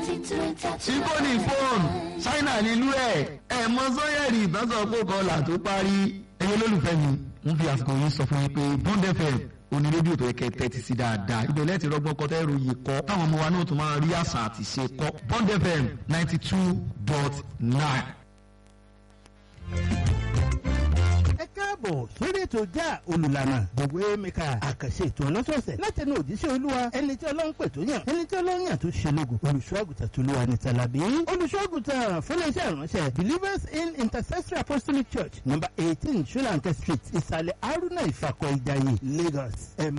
síkóní fóònù ṣáínà nílùú ẹ̀ ẹ̀ mọ sọ́yẹ̀rì ìbásọ̀pọ̀ kọlà tó parí ẹ̀yẹ lólùfẹ́ mi ń fi àsìkò yìí sọ fún yín pé bond fm oní rédíò tó yẹ kẹ́ tẹ́tí sí dáadáa ibẹ̀ lẹ́ẹ̀tì rọ́gbọ́n kọ́ tẹ́rù yìí kọ́ táwọn ọmọ wa náà tún máa rí àṣà àti ṣe kọ́ bond fm ninety two dot nine. ẹ káàbọ̀ sórí ètò já olùlànà gbogbo emeka àkàṣe ètò ọlọ́sọ̀ọ̀sẹ̀ láti ẹnu òjíṣẹ́ olúwa ẹni tí ọlọ́run pè tó yàn ẹni tí ọlọ́run yàn tó ṣe lógo olùṣọ́àgùtà tó lúwa ní tàlàbí olùṣọ́àgùtà fúnléṣẹ́ ìránṣẹ́ believers in intercessory apostolic church number eighteen sulanke street ìsàlẹ̀ haruna ìfàkọ̀ ìjàyè lagos ẹ̀